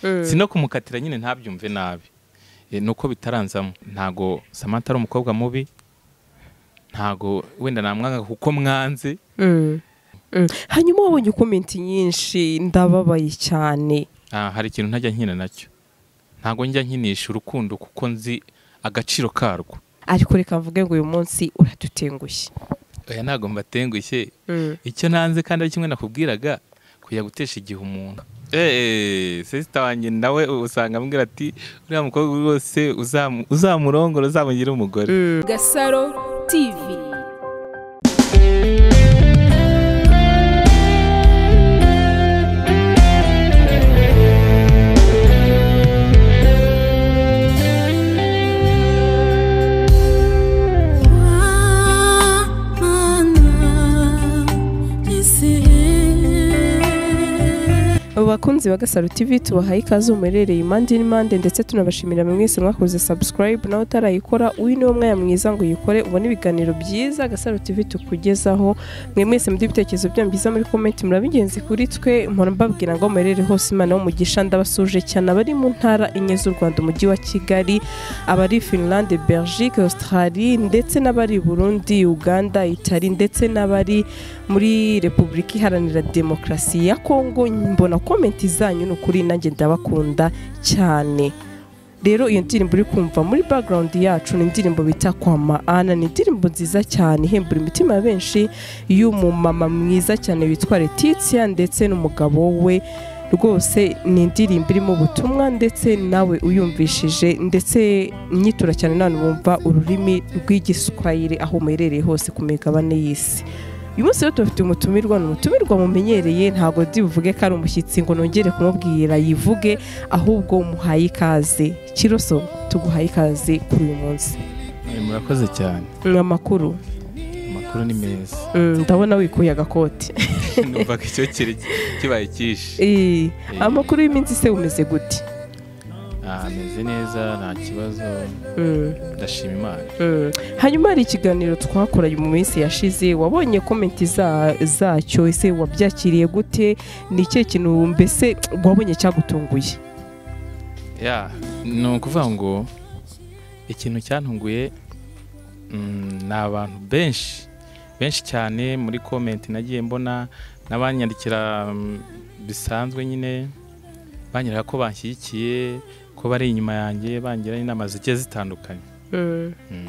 sino kumukatira nyine ntabyumve nabi ni uko bitaranzamo ntago samantha ari umukobwa mubi ntago wenda namwanga kuko mwanze hanyuma wabonye komenti nyinshi ndababaye cyane Ah, hari ikintu ntajya nkina nacyo ntago njya nkinisha urukundo kuko nzi agaciro karwo ariko reka mvuge ngo uyu munsi uradutengushye oya ntago mbatengushye icyo nanze kandi ari kimwe nakubwiraga kujya gutesha igihe umuntu eee sesita wanjye nawe usanga ambwira ati uriya mukobwa rwose uzamu- uzamurongora uzamugire umugore Gasaro TV abakunzi ba gasaro tv tubahaye ikaze muherereye impande n'impande ndetse tunabashimira mwese mwakoze subscribe nawe utarayikora uyu niwo mwanya mwiza ngo uyikore ubone ibiganiro byiza gasaro tv tukugezaho mwe mwese muduha ibitekerezo byanyu byiza muri komenti muraba ingenzi kuri twe mpora mbabwira ngo muherere hose imana w'umugisha ndabasuje cyane abari mu ntara enye z'u rwanda umujyi wa kigali abari finlande belgique australie ndetse n'abari i burundi uganda itali ndetse n'abari muri repubulika iharanira demokarasi ya kongo mbona komenti zanyu ni ukuri nanjye ndabakunda cyane rero iyo ndirimbo uri kumva muri background yacu ni indirimbo bita kwa maana ni indirimbo nziza cyane ihembura imitima ya benshi y'umumama mwiza cyane witwa Letitia ndetse n'umugabo we rwose ni indirimbo irimo ubutumwa ndetse nawe uyumvishije ndetse nyitura cyane none wumva ururimi rw'igiswahili aho muherereye hose ku migabane y'isi uyu munsi rero tubafite umutumirwa ni umutumirwa mumenyereye ntabwo ndi buvuge ko ari umushyitsi ngo nongere kumubwira yivuge ahubwo muhaye ikaze kiroso tuguhaye ikaze kuri uyu munsi Eh, murakoze cyane Mm, amakuru amakuru ni meza Mm, ndabona wikuye agakoti numva ko icyo kiri kibaye cyishe Eh, amakuru y'iminsi se umeze gute Ah, ameze neza nta kibazo Mm, ndashima imana mm. hanyuma hari ikiganiro twakoranye mu minsi yashize wabonye komenti za- zacyo ese wabyakiriye gute ni ikihe kintu mbese wabonye cyagutunguye ya ni ukuvuga ngo ikintu cyantunguye mm, ni abantu benshi benshi cyane muri komenti nagiye mbona n'abanyandikira mm, bisanzwe nyine banyereka ko banshyigikiye ko bari inyuma yanjye bangira inama zigiye zitandukanye Mm. Mm.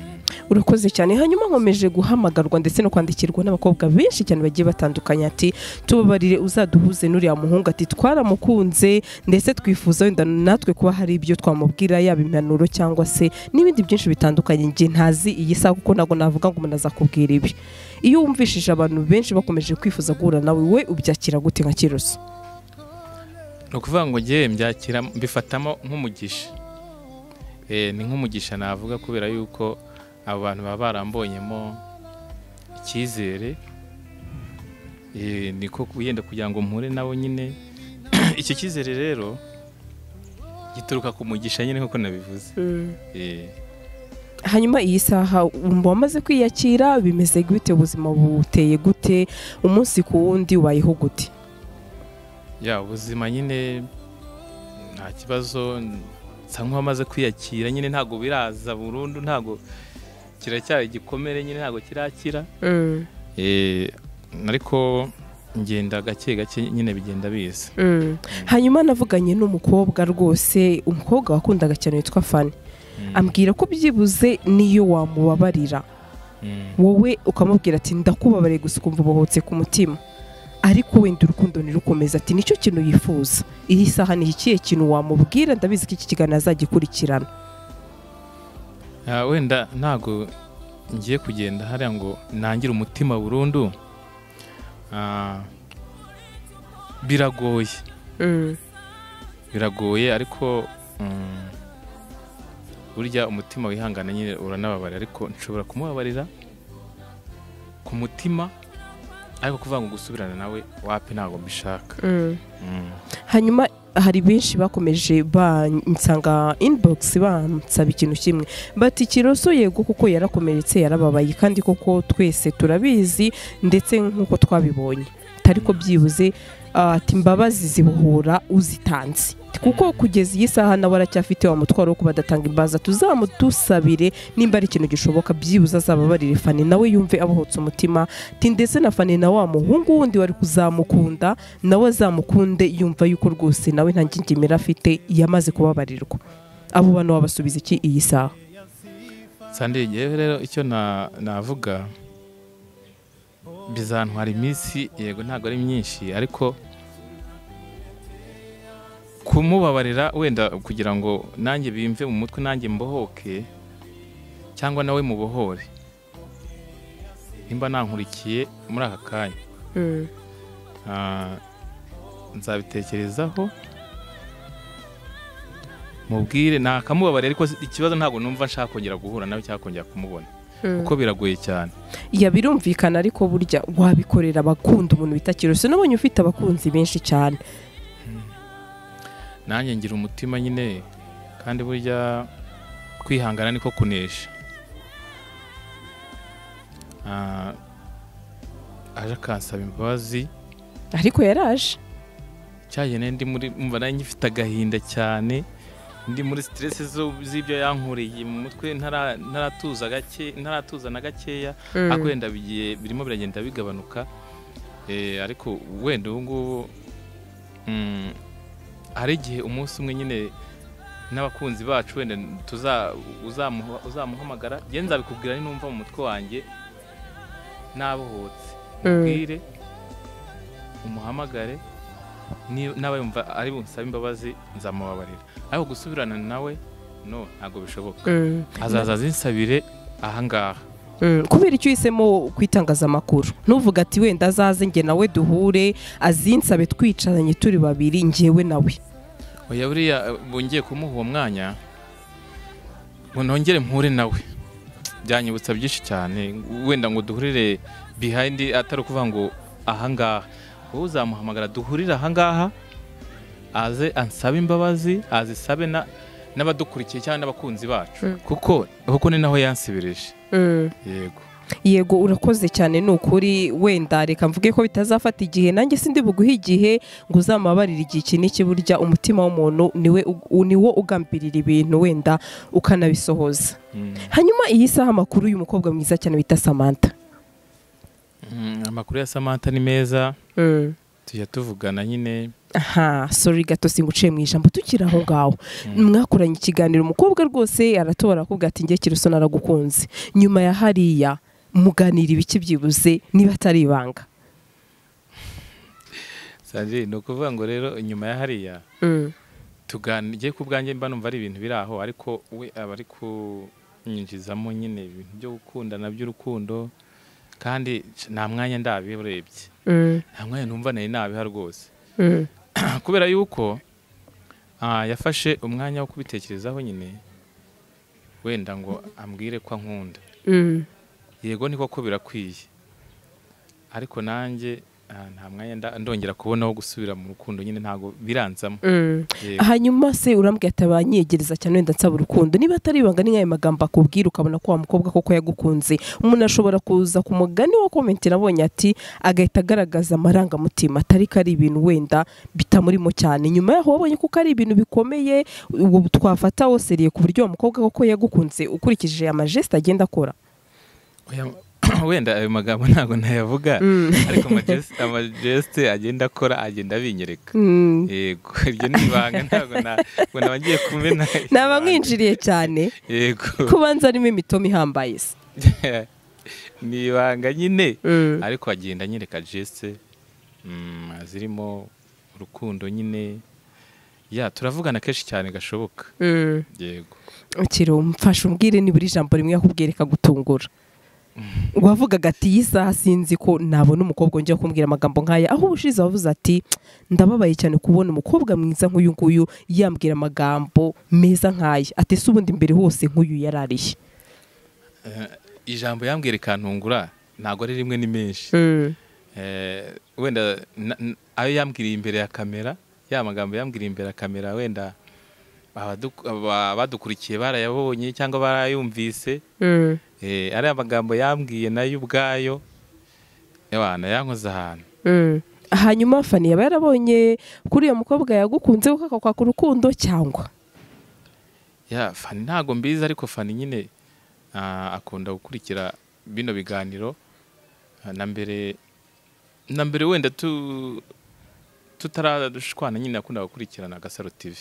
urakoze cyane hanyuma nkomeje guhamagarwa ndetse no kwandikirwa n'abakobwa benshi cyane bagiye batandukanye ati tubabarire uzaduhuze n'uriya muhungu ati twaramukunze ndetse twifuza wenda natwe kuba hari ibyo twamubwira yaba impanuro cyangwa se n'ibindi byinshi bitandukanye njye ntazi iyi saha kuko ntabwo navuga ngo umuntu azakubwira ibi iyo wumvishije abantu benshi bakomeje kwifuza guhura nawe we ubyakira gute nka kiroso ni ukuvuga ngo ngewe mbyakira mbifatamo nk'umugisha Eh, ni nk'umugisha navuga kubera yuko abo bantu baba barambonyemo icyizere Eh, niko wenda kugira ngo mpure nabo nyine icyo cyizere rero gituruka ku mugisha nyine nk'uko nabivuze Eh, hanyuma iyi saha wumva wamaze kwiyakira bimeze gute ubuzima buteye gute umunsi ku wundi wayeho gute ya ubuzima nyine nta kibazo nsa nk'uwamaze kwiyakira nyine ntabwo biraza burundu ntabwo kiracyari igikomere nyine ntabwo kirakira Mm, Eh, ariko ngenda gake gake nyine bigenda biza mm. hanyuma navuganye n'umukobwa rwose umukobwa wakundaga cyane witwa fani ambwira ko byibuze niyo wamubabarira Mm. wowe ukamubwira ati ndakubabariye gusa ukumva ubohotse ku mutima ariko wenda urukundo ntirukomeze ati nicyo kintu yifuza iyi saha ni ikihe kintu wamubwira ndabizi ko iki kiganiro azagikurikirana Ah, wenda ntago ngiye kugenda hariya ngo nangire umutima burundu Ah, biragoye biragoye ariko mm, burya umutima wihangana nyine uranababarira ariko nshobora kumubabarira ku mutima ariko kuvuga ngo gusubirana nawe wapi ntabwo mbishaka Mm. hanyuma hari benshi bakomeje bansanga inbox bansaba ikintu kimwe bati kiroso yego kuko yarakomeretse yarababaye kandi koko twese turabizi ndetse nk'uko twabibonye atari ko byibuze ah, ati imbabazi zibohora uzitanze kuko kugeza iyi saha nabo aracyafite wa mutwaro wo kuba adatanga imbaza tuzamudusabire nimba ari ikintu gishoboka byibuze azababarire fani nawe yumve abohotse umutima ti ndetse na fani na wa muhungu wundi wari kuzamukunda nawe azamukunde yumva yuko rwose nawe nta ngingimira afite yamaze kubabarirwa abo bantu wabasubiza iki iyi saha sandi ngewe rero icyo na- navuga bizantwara iminsi yego ntabwo ari myinshi ariko kumubabarira wenda kugira ngo nanjye bimve mu mutwe nanjye mbohoke cyangwa nawe mubohore nimba nankurikiye muri aka kanya Ah, nzabitekerezaho mubwire nakamubabarira ariko ikibazo ntabwo numva nshaka kongera guhura nawe cyangwa kongera kumubona kuko biragoye cyane ya birumvikana ariko burya wabikorera abakunda umuntu bita kirose nabonye ufite abakunzi benshi cyane nanjye ngira umutima nyine kandi burya kwihangana niko kunesha Ah, aje akansaba imbabazi ariko yaraje cyagene ndi muri mva nanjye ngifite agahinda cyane ndi muri stress zo- z'ibyo yankoreye mu mutwe ntara- ntaratuza gake ntaratuza na gakeya ariko wenda bigiye birimo biragenda bigabanuka Eh, ariko wenda ubu ngubu mm, hari igihe umunsi umwe nyine n'abakunzi bacu wenda tuza uzamuha- uzamuhamagara njye nzabikubwira ni numva mu mutwe wanjye nabohotse mubwire umuhamagare ni- naba yumva ari bunsaba imbabazi nzamubabarira ariko gusubirana nawe no ntabwo bishoboka Mm. azaza azinsabire ahangaha Mm, kubera icyo uhisemo ku itangazamakuru ntuvuga ati wenda azaze njye nawe duhure azinsabe twicaranye turi babiri njyewe nawe oya buriya eh, bongeye kumuha uwo mwanya ngo nongere mpure nawe byanyibutsa byinshi cyane wenda ngo duhurire behind atari ukuvuga ngo ahangaha wowe uzamuhamagara duhurire ahangaha aze ansabe imbabazi azisabe na- n'abadukurikiye cyangwa n'abakunzi bacu Mm. kuko kuko ni naho yansibirije Mm. yego yego urakoze cyane ni ukuri wenda reka mvuge ko bitazafata igihe nanjye sindi buguhe igihe ngo uzamabarire igihe iki n'iki burya umutima w'umuntu niwe u- niwo ugambirira ibintu wenda ukanabisohoza Mm. hanyuma iyi saha amakuru y'umukobwa mwiza cyane bita samantha Mm, amakuru ya samantha ni meza Mm. tujya tuvugana nyine aha sori gato singuciye mu ijambo tukiri aho ngaho Mm. mwakoranye ikiganiro umukobwa rwose aratobora kuvuga ati njye kiruso naragukunze nyuma ya hariya muganira ibiki byibuze niba atari ibanga Sandrine, ni ukuvuga ngo rero inyuma ya hariya tuganiye ku bwanjye mba numva ari ibintu biri aho ariko we aba ari kunyinjizamo nyine ibintu byo gukundana by'urukundo kandi nta mwanya ndabirebye nta mwanya numva nari nabiha rwose kubera yuko ah, yafashe umwanya wo kubitekerezaho nyine wenda ngo ambwire ko ankunda yego niko ko birakwiye ariko nanjye ah, nta mwanya nda- ndongera kubona wo gusubira mu rukundo nyine ntabwo biranzamo Yego. hanyuma se urambwira ati abanyegereza cyane wenda nsaba urukundo niba atari ibanga ni nk'ayo magambo akubwira ukabona ko wa mukobwa koko yagukunze umuntu ashobora kuza ku mugani wa komentera abonye ati agahita agaragaza amarangamutima atari ko ari ibintu wenda bitamurimo cyane nyuma yaho wabonye ko ari ibintu bikomeye ubu twafata seriye ku buryo wa mukobwa koko yagukunze ukurikije amajeste agenda akora Oya, wenda ayo magambo ntabwo nayavuga ariko amajeste- amajeste agenda akora agenda abinyereka Mm. yego iryo ni ibanga ntabwo na- ngo naba ngiye kumena naba mwinjiriye cyane yego kubanza arimo imitoma ihambaye se ni ibanga nyine Mm. ariko agenda anyereka jeste mm, zirimo urukundo nyine ya turavugana kenshi cyane gashoboka Mm. yego ukiri umfasha umbwire nibura ijambo rimwe yakubwiye rikagutungura wavugaga ati iyi saha sinzi ko nabona umukobwa njya kumbwira amagambo nk'aya aho ubushize wavuze ati ndababaye cyane kubona umukobwa mwiza nk'uyu nguyu yambwira amagambo meza nk'aya ati se ubundi mbere hose nk'uyu yari ariye ijambo yambwira ikantungura ntabwo ari rimwe ni menshi Eh, wenda na- n- ayo yambwiriye imbere ya kamera ya magambo yambwiriye imbere ya kamera wenda abaduku- aba- abadukurikiye barayabonye cyangwa barayumvise Eh, ariya magambo yambwiye nayo ubwayo yawana yankoze ahantu hanyuma fani yaba yarabonye kuri uyu mukobwa yagukunze kuko akakwaka urukundo cyangwa ya fani ntabwo mbizi ariko fani nyine ah, akunda gukurikira bino biganiro Ah, na mbere na mbere wenda tu tutaradushwana nyine yakundaga gukurikirana agasaro tv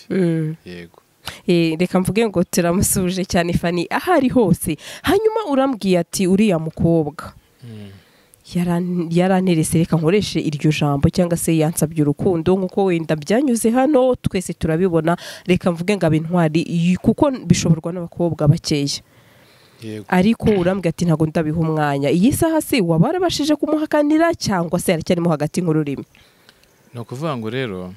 yego Eh, reka mvuge ngo turamusuje cyane fani aho ari hose hanyuma urambwiye ati uriya mukobwa yaran- yaranterese reka nkoreshe iryo jambo cyangwa se yansabye urukundo nk'uko wenda byanyuze hano twese turabibona reka mvuge ngo abe intwari y- kuko bishoborwa n'abakobwa bakeya yego ariko urambwira ati ntabwo ndabiha umwanya iyi saha se waba warabashije kumuhakanira cyangwa se aracyarimo hagati nk'ururimi ni ukuvuga ngo rero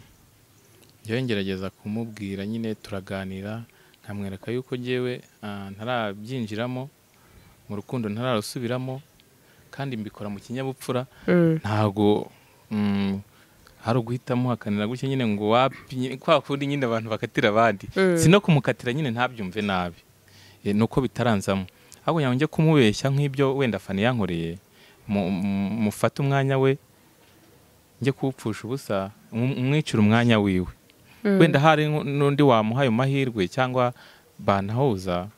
njyewe ngerageza kumubwira nyine turaganira nkamwereka yuko njyewe ah, ntarabyinjiramo mu rukundo ntararusubiramo kandi mbikora mu kinyabupfura ntabwo mm, hari uguhita muhakanira gutya nyine ngo wapi nyine- kwa kundi nyine abantu bakatira abandi Mm. si no kumukatira nyine ntabyumve nabi Eh, ni uko bitaranzamo ahubwo nyawe njye kumubeshya nk'ibyo wenda fani yankoreye mu- mu- mufate umwanya we njye kuwupfusha ubusa mu- mwicire umwanya wiwe wenda hari nku- n'undi wamuha ayo mahirwe cyangwa banahuza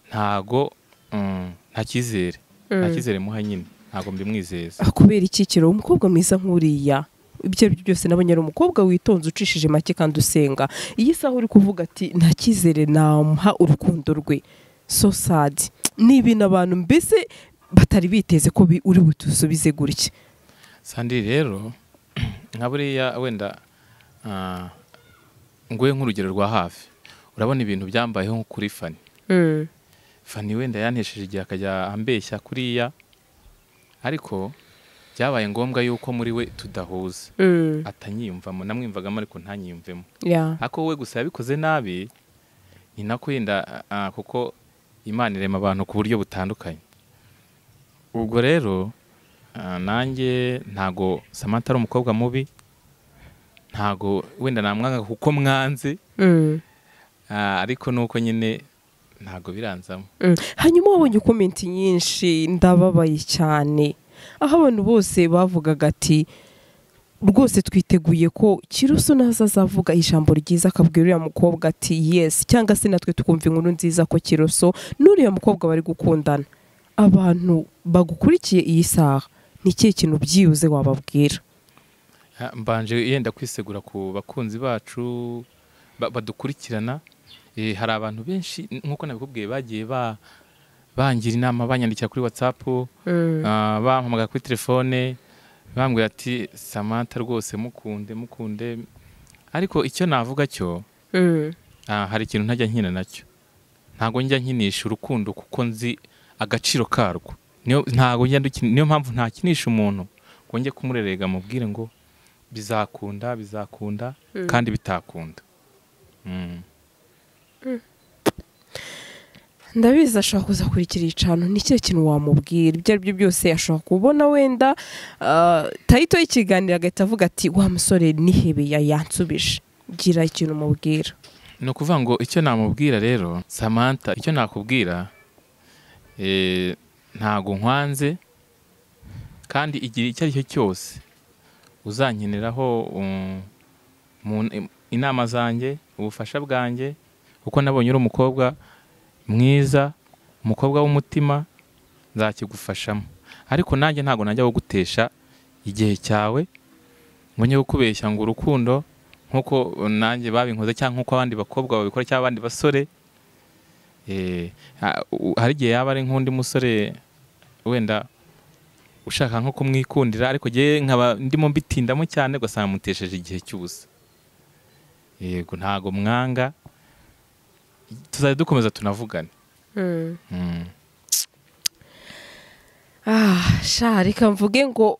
ntago mm, nta cyizere nta cyizere muha nyine ntago mbimwizeza Ah, kubera ikikiro umukobwa mwiza nk'uriya ibyo ari byo byose nabonye ari umukobwa witonze ucishije make kandi usenga iyi saha uri kuvuga ati nta cyizere namuha urukundo rwe so sad ni ibintu abantu mbese batari biteze ko bi- uri butusubize gutya sandiri rero nka buriya wenda ah, nguhe nk'urugero rwa hafi urabona ibintu byambayeho nko kuri fani fani wenda yantesheje igihe akajya ambeshya kuriya ariko byabaye ngombwa yuko muri we tudahuza atanyiyumvamo namwiyumvagamo ariko ntanyiyumvemo Yeah. ako we gusa yabikoze nabi ni nako yenda ah, kuko imana irema abantu ku buryo butandukanye ubwo rero ah, nanjye ntago samantha ari umukobwa mubi ntago wenda namwanga kuko mwanze Mm. ah, ariko nuko nyine ntago biranzamo Mm. hanyuma wabonye komenti nyinshi ndababaye cyane aho abantu bose bavugaga ati rwose twiteguye ko kiruso naza azavuga ijambo ryiza akabwira uriya mukobwa ati yesi cyangwa se natwe tukumva inkuru nziza ko kiruso n'uriya mukobwa bari gukundana abantu bagukurikiye iyi saha ni ikihe kintu byibuze wababwira Ah, mbanje yenda kwisegura ku bakunzi bacu ba- badukurikirana Eh, hari abantu benshi nk'uko nabikubwiye bagiye ba- bangira inama banyandikira kuri whatsapp Ah, bampamagara kuri telefone bambwira ati samantha rwose mukunde mukunde ariko icyo navuga cyo ah, hari ikintu ntajya nkina nacyo ntabwo njya nkinisha urukundo kuko nzi agaciro karwo niyo ntabwo njya ndukina- niyo mpamvu ntakinisha umuntu ngo njye kumurerega mubwire ngo bizakunda bizakunda kandi bitakunda Mm. ndabizi ashobora kuzakurikira icano ni ikihe kintu wamubwira ibyo ari byo byose ashobora kubona wenda ah, tayito y'ikiganiro agahita avuga ati wa musore nihebeya yansubije gira ikintu umubwira ni ukuvuga ngo icyo namubwira rero samantha icyo nakubwira eh, ntago nkwanze kandi igihe icyo ari cyo cyose uzankeneraho um, mu- im- inama zanjye ubufasha bwanjye kuko nabonye uri umukobwa mwiza umukobwa w'umutima nzakigufashamo ariko nanjye ntabwo najya gutesha igihe cyawe ngo njye kukubeshya ngo urukundo nk'uko nanjye babinkoze cyangwa nk'uko abandi bakobwa babikora cyangwa abandi basore eh, ha- u- hari igihe yaba ari nk'undi musore wenda ushaka nko kumwikundira ariko ngewe nkaba ndimo mbitindamo cyane ugasanga mutesheje igihe cy'ubusa yego ntago mwanga tuzajya dukomeza tunavugane Mm. ah sha reka mvuge ngo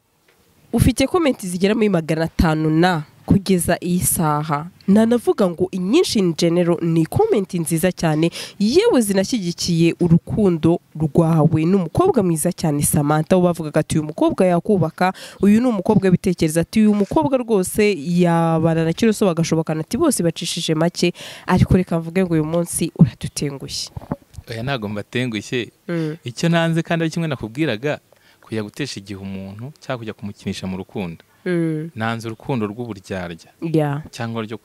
ufite komenti zigera muri magana atanu na kugeza iyi saha nanavuga ngo inyinshi in genero ni komenti nziza cyane yewe zinashyigikiye urukundo rwawe ni umukobwa mwiza cyane samantha wo bavugaga ati uyu mukobwa yakubaka uyu ni umukobwa wibitekerezo ati uyu mukobwa rwose yabana na kiroso bagashobokana ati bose bacishije make ariko reka mvuge ngo uyu munsi uradutengushye oya ntago mbatengushye icyo nanze kandi ari kimwe nakubwiraga kujya gutesha igihe umuntu cyangwa kujya kumukinisha mu rukundo Mm. nanze urukundo rw'uburyarya Yeah. cyangwa ryo-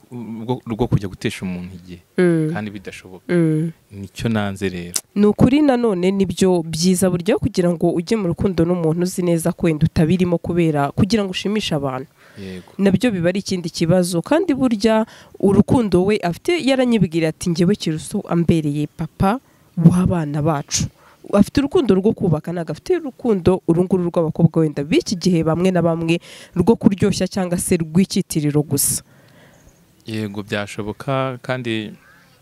rwo rwo kujya gutesha umuntu igihe Mm. kandi bidashoboka Mm. nicyo nanze rero ni ukuri nanone nibyo byiza buryo kugira ngo ujye mu rukundo n'umuntu uzi neza ko wenda utabirimo kubera kugira ngo ushimishe abantu yego nabyo biba ari ikindi kibazo kandi burya urukundo we afite yaranyibwira ati ngewe kiruso ambereye papa w'abana bacu afite urukundo rwo kubaka ntabwo afite urukundo uru nguru rw'abakobwa wenda b'iki gihe bamwe na bamwe rwo kuryoshya cyangwa se rw'icyitiriro gusa yego byashoboka kandi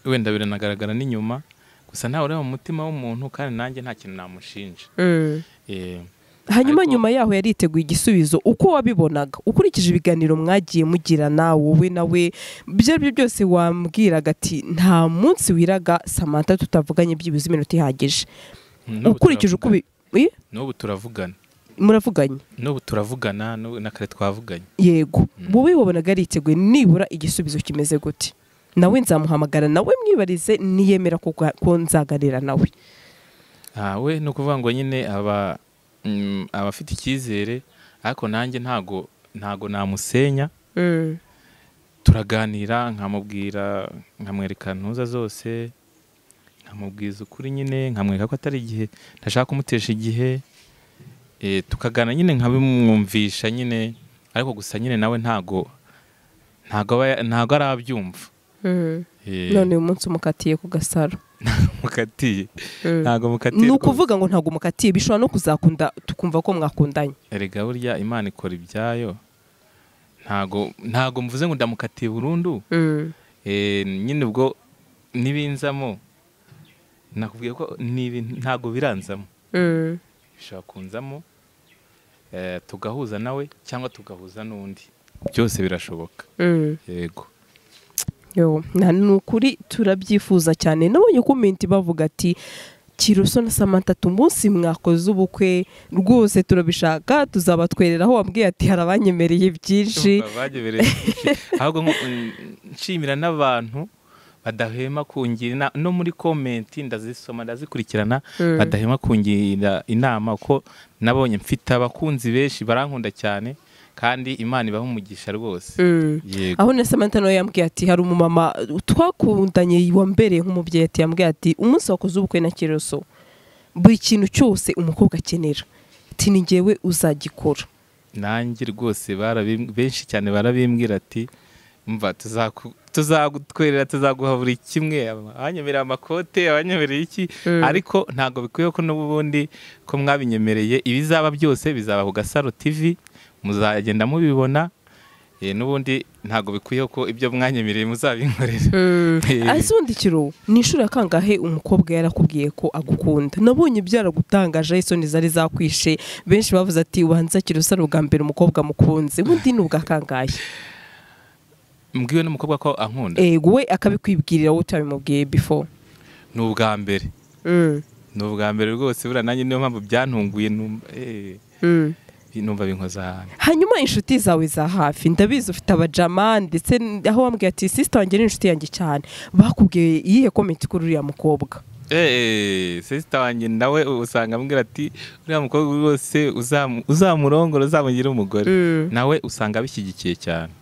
wenda biranagaragara n'inyuma gusa ntawe ureba mu mutima w'umuntu kandi nanjye nta kintu namushinja Eh, hanyuma Ariko- nyuma yaho yari yiteguye igisubizo uko wabibonaga ukurikije ibiganiro mwagiye mugira nawe wowe nawe ibyo ari byo byose wambwiraga ati nta munsi wiraga samantha tutavuganye byibuze iminota ihagije n'ubu ukurikije uko turavugana. ubi- Ih, n'ubu turavugana muravuganye n'ubu turavugana n'ubu na kare twavuganye yego wowe wabonaga yariteguye nibura igisubizo kimeze gute nawe nzamuhamagara nawe mwibarize niyemera ko ga- ko nzaganira nawe Ah, we ni ukuvuga ngo nyine aba mm, aba afite icyizere ariko nanjye ntago ntago namusenya turaganira nkamubwira nkamwereka ntuza zose nkamubwiza ukuri nyine nkamwereka ko atari igihe ntashaka kumutesha igihe Eh, tukagana nyine nkabimwumvisha nyine ariko gusa nyine nawe ntago ntago aba ya- ntago arabyumva Eh, none uyu munsi umukatiye ku gasaro mukatiye Mm. ntago mukatiye ni rwose. ukuvuga ngo ntabwo mukatiye bishobora no kuzakunda tukumva ko mwakundanye erega burya imana ikora ibyayo ntago ntago mvuze ngo ndamukatiye burundu Eh, nyine ubwo n'ibinzamo nakubwiye ko ni ibintu- ntago biranzamo bishobora kunzamo eh, tugahuza nawe cyangwa tugahuza n'undi byose birashoboka yego Yo, na ni ukuri turabyifuza cyane nabonye komenti bavuga ati kiruso na samantha umunsi mwakoze ubukwe rwose turabishaka tuzaba twerera aho wambwiye ati hari abanyemereye byinshi Cyumva bagebereye byinshi. ahubwo nko- mm, nshimira n'abantu badahema kungira ina- no muri komenti ndazisoma ndazikurikirana Mm. badahema kungira inama kuko nabonye mfite abakunzi benshi barankunda cyane kandi imana ibaha umugisha rwose Mm. yego aho na samantha nawe yambwiye ati hari umumama twakundanye wambereye nk'umubyeyi ati yambwiye ati umunsi wakoze ubukwe na kiruso buri kintu cyose umukobwa akenera ati ni ngewe uzagikora nanjye rwose barabim- benshi cyane barabimbwira ati mva tuzaku- tuzagutwerera tuzaguha buri kimwe abanyemereye amakote abanyemereye iki Mm. ariko ntabwo bikwiye ko n'ubundi ko mwabinyemereye ibizaba byose bizaba ku gasaro tv muzagenda mubibona Eh, n'ubundi ntabwo bikwiye ko ibyo mwanyemereye muzabinkorera Eh. ese ubundi kiro ni inshuro ya kangahe umukobwa yarakubwiye ko agukunda nabonye byaragutangaje isoni zari zakwishe benshi bavuze ati ubanza kirusa ni ubwa mbere umukobwa mukunze ubundi ni ubwa kangahe mbwiwe n'umukobwa ko ankunda ego we akabikwibwirira wowe utabimubwiye before ni ubwa mbere ni ubwa mbere rwose buriya nanjye niyo mpamvu byantunguye numva eh, numva binkoza ahantu hanyuma inshuti zawe za hafi ndabizi ufite abajama ndetse n- aho wambwiye ati sisita wanjye ni inshuti yanjye cyane bakubwiye iyihe komenti kuri uriya mukobwa sesita wanjye nawe usanga ambwira ati uriya mukobwa rwose uzamu- uzamurongora uzamugira umugore nawe usanga abishyigikiye cyane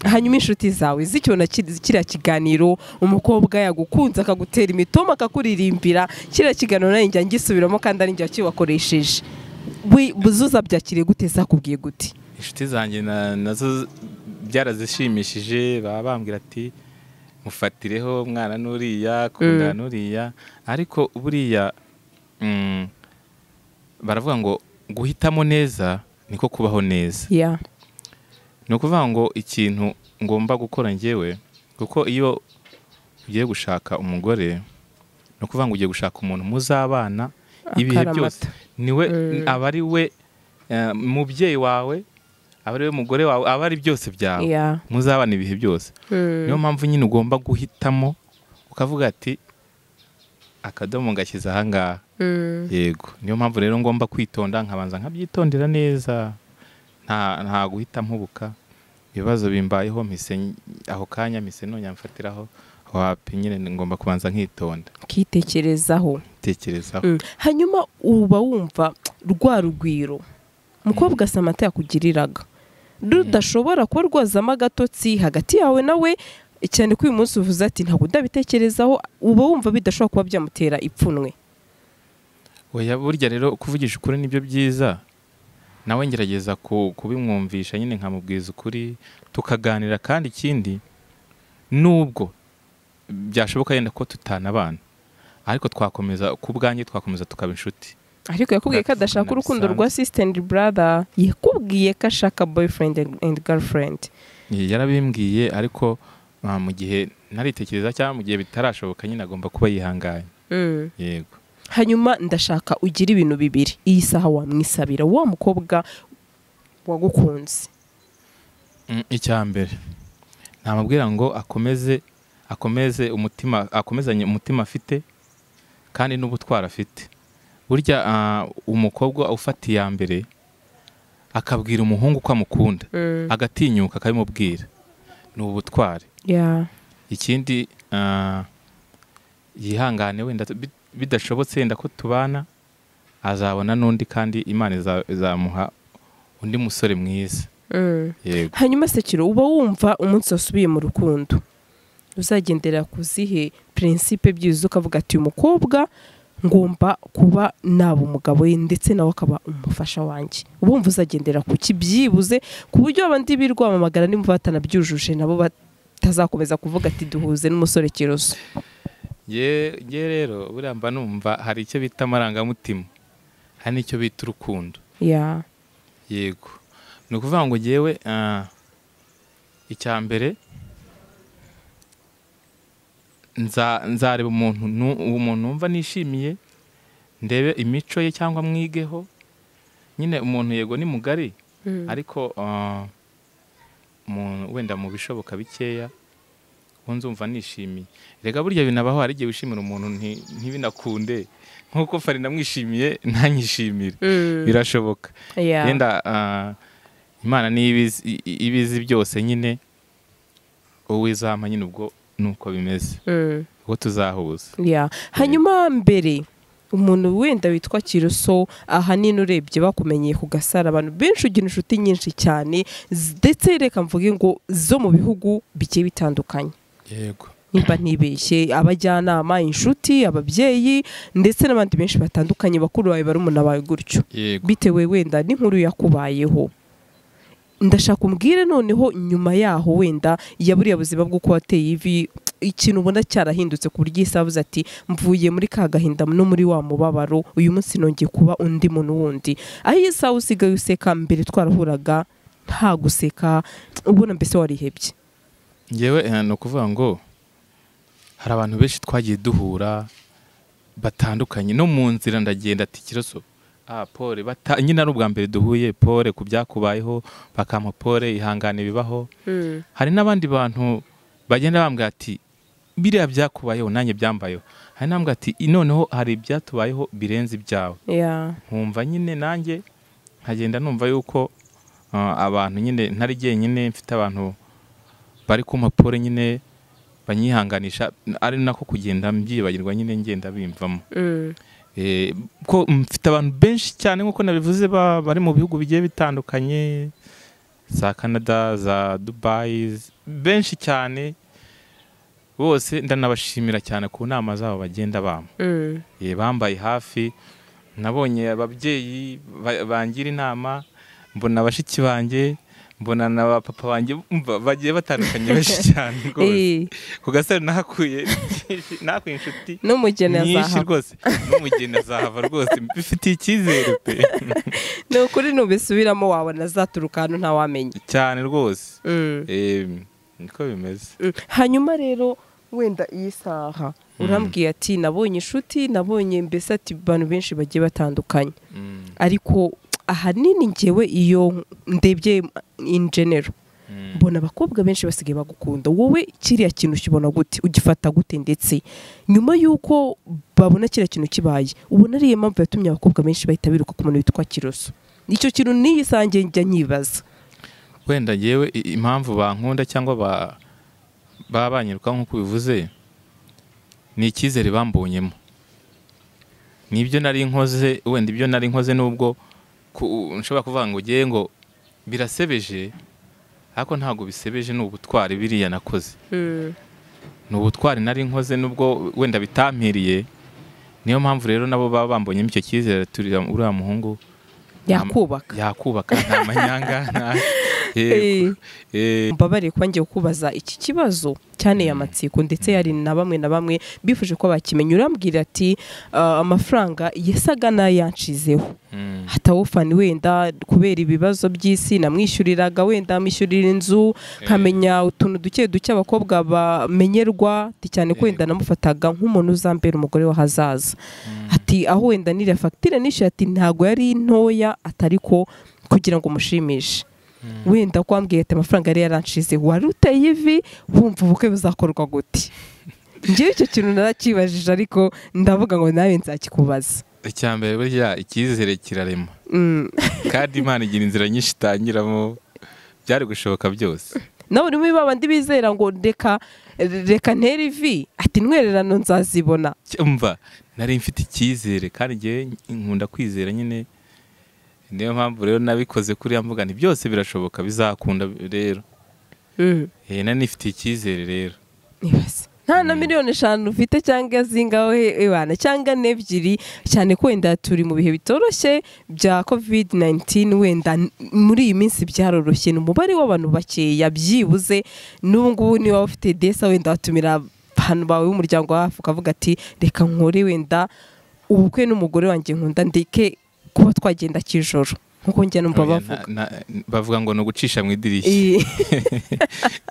hanyuma inshuti zawe zikibona ki- kiriya kiganiro umukobwa yagukunze akagutera imitoma akakuririmbira kiriya kiganiro nawe njya ngisubiramo kandi ari njya kiwakoresheje Wi- buzuza byakiriye gute zakubwiye gute inshuti zanjye na- nazo byarazishimishije baba bambwira ati mufatireho mwana n'uriya kunda n'uriya ariko buriya mm, baravuga ngo guhitamo neza niko kubaho neza ya ni ukuvuga ngo ikintu ngomba gukora njyewe kuko iyo ugiye gushaka umugore ni ukuvuga ngo ugiye gushaka umuntu muzabana ibihe Akaramata. byose niwe aba ari we eh, mubyeyi wawe aba ari we mugore wawe aba ari byose byawe ya muzabana ibihe byose niyo mpamvu nyine ugomba guhitamo ukavuga ati akadomo ngashyize ahangaha yego niyo mpamvu rero ngomba kwitonda nkabanza nkabyitondera neza nta nta guhita mpubuka ibibazo bimbayeho mpise ny- aho kanya mpise nongera mfatiraho aho hapi nyine ngomba kubanza nkitonda ukitekerezaho tekerezaho Mm. hanyuma uba wumva rwa rugwiro mukobwa samata yakugiriraga rudashobora kuba rwazamo agatotsi hagati yawe nawe cyane ko uyu munsi uvuze ati ntabwo ndabitekerezaho uba wumva bidashobora kuba byamutera ipfunwe oya burya rero kuvugisha ukuri nibyo byiza nawe ngerageza ku- kubimwumvisha nyine nkamubwiza ukuri tukaganira kandi ikindi nubwo byashoboka yenda ko tutanabana ariko twakomeza ku bwanjye twakomeza tukaba inshuti ariko yakubwiye ko adashaka urukundo rwa sisita endi burada yakubwiye ko ashaka boyfriend and girlfriend yarabimbwiye ariko ah, mu gihe naritekereza cyangwa mu gihe bitarashoboka nyine agomba kuba yihanganye yego hanyuma ndashaka ugira ibintu bibiri iyi saha wamwisabira wa mukobwa wagukunze Mm, icya mbere namubwira ngo akomeze akomeze umutima akomezanye umutima afite kandi n'ubutwari afite burya ah, umukobwa ufata iya mbere akabwira umuhungu ko amukunda agatinyuka akabimubwira ni ubutwari Yeah. ikindi ah, yihangane wenda bi- bidashobotse wenda ko tubana azabona n'undi kandi imana iza- izamuha undi musore mwiza yego hanyuma sekiro uba wumva umunsi wasubiye mu rukundo uzagendera ku zihe prinsipe byiza ukavuga ati uyu mukobwa ngomba kuba naba umugabo we ndetse nawe akaba umufasha wanjye uba wumva uzagendera ku ki byibuze ku buryo abandi birwamamagara nimba batanabyujuje nabo batazakomeza kuvuga ati duhuze n'umusore kiroso ye ye rero buriya mba numva hari icyo bita amarangamutima hari n'icyo bita urukundo yeah. yego ni ukuvuga ngo ngewe ah, icya mbere nza- nzareba umuntu nu- umuntu numva nishimiye ndebe imico ye cyangwa mwigeho nyine umuntu yego ni mugari ariko ah, mu- wenda mu bishoboka bikeya ubu nzumva nishimiye rega burya binabaho hari igihe wishimira umuntu nti- ntibinakunde nk'uko fari namwishimiye ntanyishimire birashoboka Yeah. yenda ah, imana niyo ibizi- i- i- ibizi byose nyine wowe izampa nyine ubwo nuko bimeze Mm. ubwo tuzahuza Yeah. hanyuma mbere umuntu wenda witwa kiroso ahanini urebye bakumenyeye ku gasara abantu benshi ugira inshuti nyinshi cyane z- ndetse reka mvuge ngo zo mu bihugu bigiye bitandukanye yego nimba ntibeshye abajyanama inshuti ababyeyi ndetse n'abandi benshi batandukanye bakuru bawe barumuna bawe gutyo yego bitewe wenda n'inkuru yakubayeho ndashaka umbwire noneho nyuma yaho wenda ya buriya buzima bw'uko wateye ivi ikintu ubona cyarahindutse ku buryo isaha avuze ati mvuye muri ka gahinda no muri wa mubabaro uyu munsi nongeye kuba undi muntu wundi aho iyi saha usigaye useka mbere twarahuraga nta guseka ubona mbese warihebye ngewe eh, ni ukuvuga ngo hari abantu benshi twagiye duhura batandukanye no mu nzira ndagenda ati kiroso ah pole bata nyine ari ubwa mbere duhuye pole ku byakubayeho bakampa pole ihangane bibaho hari n'abandi bantu bagenda bambwira ati biriya byakubayeho nanjye byambayeho hari n'abambwira ati "I- noneho hari ibyatubayeho birenze ibyawe yeah. nkumva nyine nanjye nkagenda numva yuko ah, abantu nyine ntari jyenyine mfite abantu bari ku mpapuro nyine banyihanganisha ari nako kugenda mbyibagirwa nyine ngenda bimvamo Eh, ko mfite abantu benshi cyane nk'uko nabivuze ba- bari mu bihugu bigiye bitandukanye za canada za dubayi z- benshi cyane bose ndanabashimira cyane ku nama zabo bagenda bampa Eh, bambaye hafi nabonye ababyeyi ba- bangira inama mbona bashiki banjye mbona na ba papa banjye umva bagiye batandukanye benshi cyane rwose Eh, ku gasare nahakuye byinshi- nahakuye inshuti n'umugeni nyinshi azahava rwose n'umugeni azahava rwose bifitiye icyizere pe ni ukuri nubisubiramo wabona azaturuka hano ntawamenya cyane rwose mm. Eh, niko bimeze Mm. hanyuma rero wenda iyi saha urambwiye ati nabonye inshuti nabonye mbese ati abantu benshi bagiye batandukanye Mm, ariko ahanini ngewe iyo ndebye in general mm. mbona abakobwa benshi basigaye bagukunda wowe kiriya kintu ukibona gute ugifata gute ndetse nyuma y'uko babona kiriya kintu kibaye ubona ariyo mpamvu yatumye abakobwa benshi bahita biruka ku muntu witwa kiroso icyo kintu n'iyi saha njye njya nyibaza wenda ngewe i- impamvu bankunda cyangwa ba- baba banyirukaho nk'uko ubivuze ni icyizere bambonyemo nibyo nari nkoze wenda ibyo nari nkoze nubwo ku- nshobora kuvuga ngo ngewe ngo birasebeje ariko ntabwo bisebeje ni ubutwari biriya nakoze Mm. ni ubutwari nari nkoze nubwo wenda bitampiriye niyo mpamvu rero nabo baba bambonyemo icyo cyizere turi uriya muhungu yakubaka yakubaka nta manyanga nta yego Eh, eh, mbabariye kuba ngiye kubaza iki kibazo cyane ya matsiko ndetse yari na bamwe na bamwe bifuje ko bakimenya urambwira ati "Ah, amafaranga yasaga n'ayanshizeho mm, hatawufani wenda kubera ibibazo by'isi namwishyuriraga wenda mwishyurira inzu nkamenya utuntu duke duke abakobwa bamenyerwa ati cyane ko wenda namufataga nk'umuntu uzambera umugore w'ahazaza ati aho wenda niriya fagitire nishyuye ati ntabwo yari ntoya atari ko kugira ngo umushimishe wenda ko wambwiye ati amafaranga yari yaranshize wari uteye ivi wumva ubukwe buzakorwa gute ngewe icyo kintu narakibajije ariko ndavuga ngo nawe nzakikubaza icya mbere burya icyizere kirarema Mm. kandi imana igira inzira nyinshi itangiramo byari gushoboka byose nawe urimo babandi bizera ngo reka reka ntere ivi ati ntwererano nzazibona cyumva nari mfite icyizere kandi ngewe nkunda kwizera nyine niyo mpamvu rero nabikoze kuriya mbuga nti byose birashoboka bizakunda rero Eh, nari nifitiye icyizere rero Nibaze. nta na miliyoni eshanu ufite cyangwa zingaho ibana cyangwa n'ebyiri cyane ko wenda turi mu bihe bitoroshye bya covid 19 wenda n- muri iyi minsi byaroroshye ni umubare w'abantu bakeya byibuze n'ubu ngubu niba ufite desa wenda watumira abantu bawe b'umuryango wawe hafi ukavuga ati reka nkore wenda ubukwe n'umugore wanjye nkunda ndeke kuba twagenda kijoro nk'uko njya numva Oya, bavuga na- na- bavuga ngo ni ugucisha mu idirishya Iyi-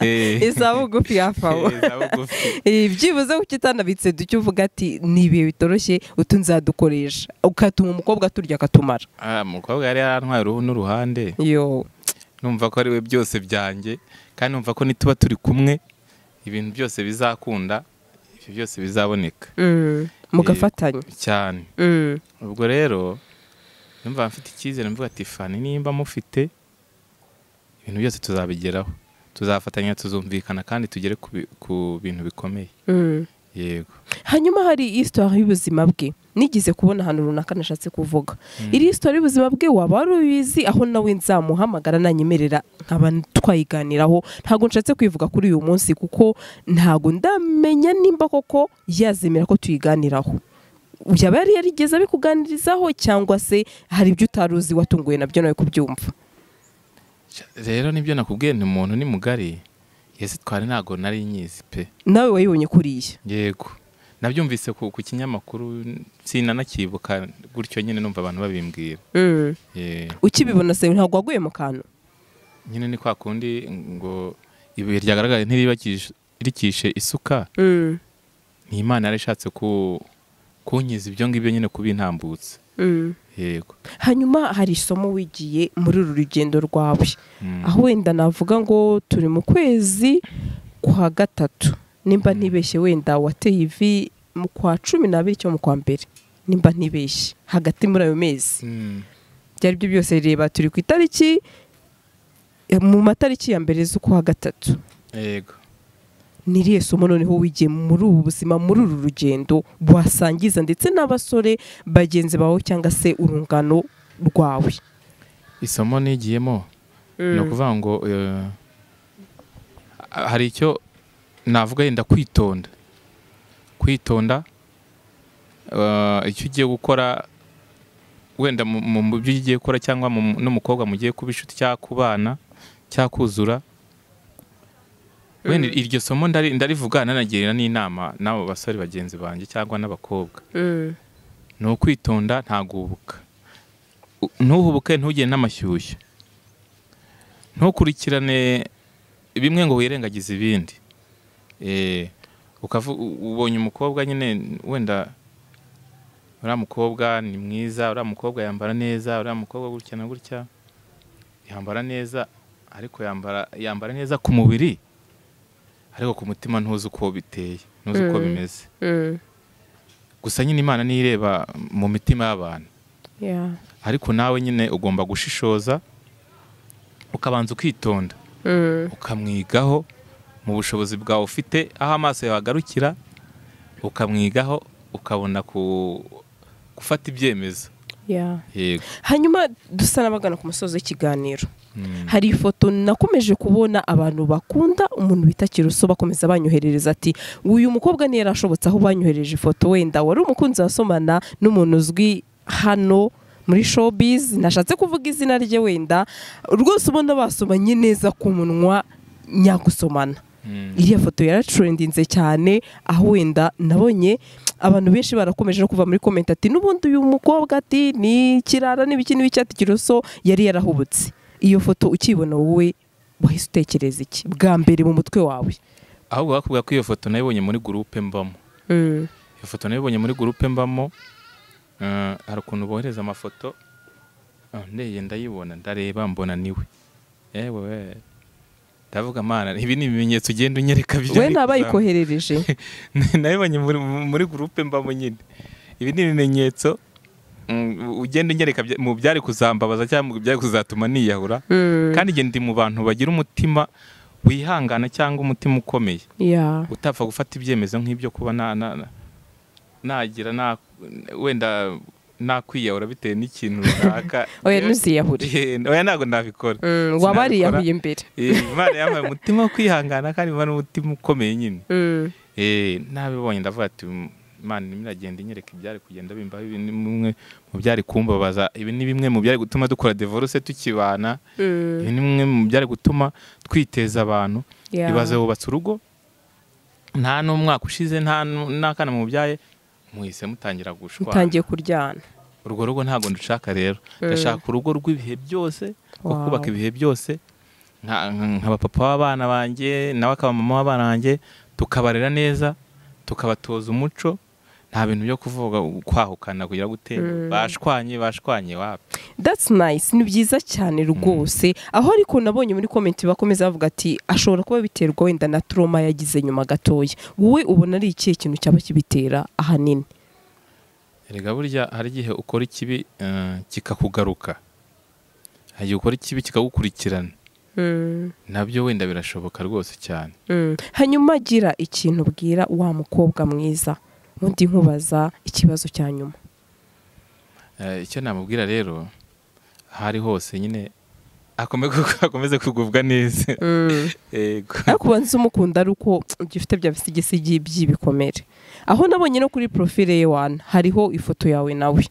Eh, iza bugufi hafi aho eh, za bugufi. Eh, byibuze ukitanabitse duke uvuga ati ni ibihe bitoroshye utu nzadukoresha ukatuma umukobwa turya akatumara Ah, umukobwa yari yarantwaye uruhu n'uruhande yo numva ko ari we byose byanjye kandi numva ko nituba turi kumwe ibintu byose bizakunda ibyo byose bizaboneka Mm, mugafatanya cyane Mm, ubwo rero numva mfite icyizere mvuga ati fani nimba mufite ibintu byose tuzabigeraho tuzafatanya tuzumvikana kandi tugere ku bi- ku bintu bikomeye mm. yego hanyuma hari histoire y'ubuzima bwe nigeze kubona ahantu runaka nashatse kuvuga iri histoire y'ubuzima bwe waba wari ubizi aho nawe nzamuhamagara nanyemerera nkaba twayiganiraho ntabwo nshatse kwivuga kuri uyu munsi kuko ntabwo ndamenya nimba koko yazemera ko tuyiganiraho yaba yari yarigeze abikuganirizaho cyangwa se hari ibyo utari uzi watunguwe nabyo nawe kubyumva rero nibyo nakubwiye ni umuntu ni mugari yesi twari ntabwo nari nyizi pe nawe wayibonye kuriya yego nabyumvise ku ku kinyamakuru sinanakibuka gutyo nyine numva abantu babimbwira Eh, ukibibona se ntabwo waguye mu kantu nyine ni kwa kundi ngo ibuye ryagaragaye ntiribakirishe isuka ni imana yari ishatse ku kunkiza ibyo ngibyo nyine kubintambutsa yego hanyuma hari isomo wigiye muri uru rugendo rwawe Mm. aho wenda navuga ngo turi mu kwezi kwa gatatu nimba ntibeshye wenda wateye ivi mu kwa cumi n'abiri cyo mu kwa mbere nimba ntibeshye hagati muri ayo mezi Mm. ibyo ari byo byose reba turi ku itariki eh, mu matariki ya mbere z'ukwa gatatu yego niriye somo noneho wigiye muri ubu buzima muri uru rugendo wasangiza ndetse n'abasore bagenzi bawe cyangwa se urungano rwawe isomo nigiyemo ni ukuvuga ngo eh, hari icyo navuga yenda kwitonda kwitonda eh, icyo ugiye gukora wenda mu- mu mu byo ugiye gukora cyangwa mu- n'umukobwa mugiye kuba inshuti cyangwa kubana cyangwa kuzura wenda iryo somo ndari- ndarivuga nanagira n'inama n'abo basore bagenzi banjye cyangwa n'abakobwa ni ukwitonda ntagubuka U- ntuhubuke ntugire n'amashyushyu ntukurikirane bimwe ngo wirengagize ibindi Eh, ukavu- u- ubonye umukobwa nyine wenda uriya mukobwa ni mwiza uriya mukobwa yambara neza uriya mukobwa gutya na gutya yambara neza ariko yambara yambara neza ku mubiri ariko ku mutima ntuzi uko biteye ntuzi uko Mm. bimeze gusa nyine imana niyo ireba mu mitima y'abantu ariko nawe nyine ugomba gushishoza ukabanza ukitonda ukamwigaho mu bushobozi bwawe ufite aho amaso yawe agarukira ukamwigaho ukabona ku gufata ibyemezo Yeah. yego hanyuma dusa n'abagana ku musozi w'ikiganiro Mm. hari ifoto nakomeje kubona abantu bakunda umuntu bita kiruso bakomeza banyoherereza ati uyu mukobwa ntiyari ashobotse aho banyohereje ifoto wenda wari umukunzi wasomana n'umuntu uzwi hano muri showbiz nashatse kuvuga izina rye wenda rwose ubona basomanye neza ku munwa nyagusomana Mm. iriya foto yaratrendinze cyane aho wenda nabonye abantu benshi barakomeje no kuva muri komenti ati n'ubundi uyu mukobwa ati ni kirara n'ibiki n'ibiki ati kiroso yari yarahubutse iyo foto ukibona wowe wahise utekereza iki bwa mbere mu mutwe wawe ahubwo bakubwira ko iyo foto nayibonye muri gurupe mbamo iyo foto nayibonye muri gurupe mbamo eh, hari ukuntu bohereza amafoto Ah, ndeye ndayibona ndareba mbona niwe yewe ndavuga mana ibi ni ibimenyetso ugenda unyereka bijya we bikuzamuka." ntabayikoherereje nayibonye muri, muri gurupe mbamo nyine ibi ni ibimenyetso mm, ugenda unyereka bya- mu byari kuzambabaza cyangwa mu byari kuzatuma niyahura kandi igihe ndi mu bantu bagira umutima wihangana cyangwa umutima ukomeye ya utapfa gufata ibyemezo nk'ibyo kuba na- na- na- nagira na- wenda nakwiyahura bitewe n'ikintu runaka oya ntuziyahure oya ntabwo nabikora Mm, waba ariyahuye mbere Eh, imana yampaye umutima wo kwihangana kandi imana umutima ukomeye nyine Mm, Eh, nabibonye ndavuga ati imana irimo iragenda inyereka ibyari kugenda bimbaho ibi ni bimwe mu byari kumbabaza ibi ni bimwe mu byari gutuma dukora divorce tukibana mm, ibi ni bimwe mu byari gutuma twiteza abantu yeah. ibaze wubatse urugo nta n'umwaka ushize nta nu- n'akana mu byaye muhise mutangira gushwana mutangiye kuryana urwo rugo ntabwo ndushaka rero ndashaka urugo rw'ibihe byose rwo Wow. kubaka ibihe byose nka- nka- nk'abapapa b'abana banjye nawe akaba mama w'abana banjye tukabarera neza tukabatoza umuco nta bintu byo kuvuga kwahukana kugira gutera bashwanye bashwanye wapi that's nice ni byiza cyane rwose aho ariko nabonye muri komenti bakomeza bavuga ati ashobora kuba biterwa wenda na trauma yagize nyuma gatoya wowe ubona ari ikihe kintu cyaba kibitera ahanini erega burya hari igihe ukora ikibi eh, kikakugaruka hari igihe ukora ikibi kikagukurikirana nabyo wenda birashoboka rwose cyane hanyuma gira ikintu ubwira wa mukobwa mwiza ubundi nkubaza ikibazo cya nyuma Eh, icyo namubwira rero aho ari hose nyine akome- akomeze kugubwa neza Yego. ariko ubanza umukunda ari uko ibyo ufite bya bisigisigi by'ibikomere aho nabonye no kuri profile ye wana hariho ifoto yawe nawe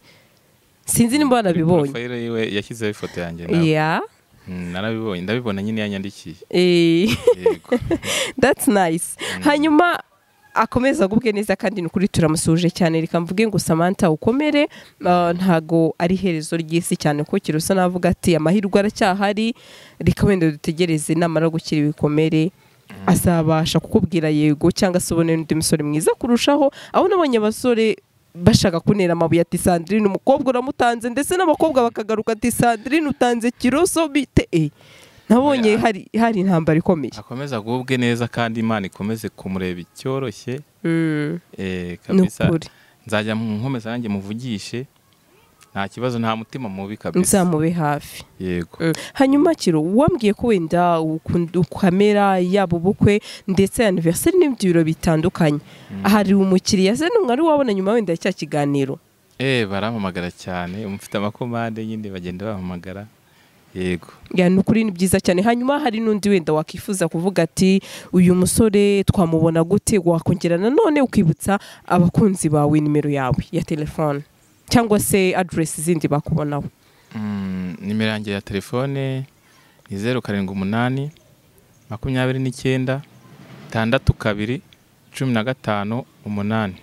sinzi nimba wanabibonye Profile yiwe yashyizeho ifoto yanjye nawe. yeah. Mm, narabibonye ndabibona nyine yanyandikiye Eh. Yego. that's nice hanyuma akomeza agubwe neza kandi ni ukuri turamusuhuje cyane reka mvuge ngo samantha ukomere uh, ntago ari iherezo ry'isi cyane ko kirusa navuga ati amahirwe aracyahari reka wenda dutegereze namara gukira ibikomere azabasha kukubwira yego cyangwa se ubone n'undi musore mwiza kurushaho aho nabonye abasore bashaka kunera amabuye ati sandrine umukobwa uramutanze ndetse n'abakobwa bakagaruka ati sandrine utanze kiroso bite eh. nabonye hari hari intambara ikomeye akomeze agubwe neza kandi imana ikomeze kumureba icyoroshye Mm. Eh, ni kabisa ukuri nzajya mu nkomeza nanjye muvugishe nta kibazo nta mutima mubi kabisa nzamube hafi yego Mm. hanyuma kiro wambwiye ko wenda ukunda ukamera yaba ubukwe ndetse anniversary n'ibindi biro bitandukanye hari umukiriya se n'umwe ari wabona nyuma wenda ya cya kiganiro Eh, barampamagara cyane umufite amakomande nyine bagenda bampamagara yego ya ni ukuri ni byiza cyane hanyuma hari n'undi wenda wakwifuza kuvuga ati uyu musore twamubona gute wakongera nanone ukibutsa abakunzi bawe nimero yawe ya telefone cyangwa se aderesi zindi bakubonaho Mm, nimero yanjye ya telefone ni zeru karindwi umunani makumyabiri n'icyenda tandatu kabiri cumi na gatanu umunani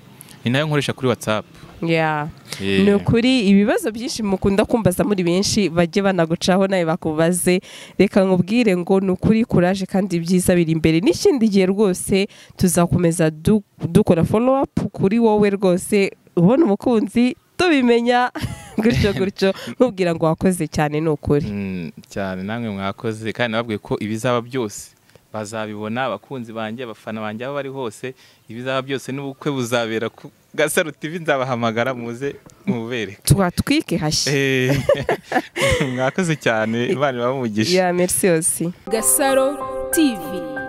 ni nayo nkoresha kuri watsapu ya ni ukuri ibibazo byinshi mukunda kumbaza muri benshi bajye banagucaho nawe bakubaze reka nkubwire ngo ni ukuri kuraje kandi ibyiza biri imbere n'ikindi gihe rwose tuzakomeza du- dukora follow up kuri wowe rwose ubona umukunzi tubimenya gutyo gutyo nkubwira ngo wakoze cyane ni ukuri Mm, cyane namwe mwakoze kandi nababwiye ko ibizaba byose bazabibona abakunzi banjye abafana banjye aho bari hose ibizaba byose n'ubukwe buzabera ku gasaro tv nzabahamagara muze mubereke twatwike hashya Eh, mwakoze cyane imana ibahe umugisha ya merci yose Gasaro TV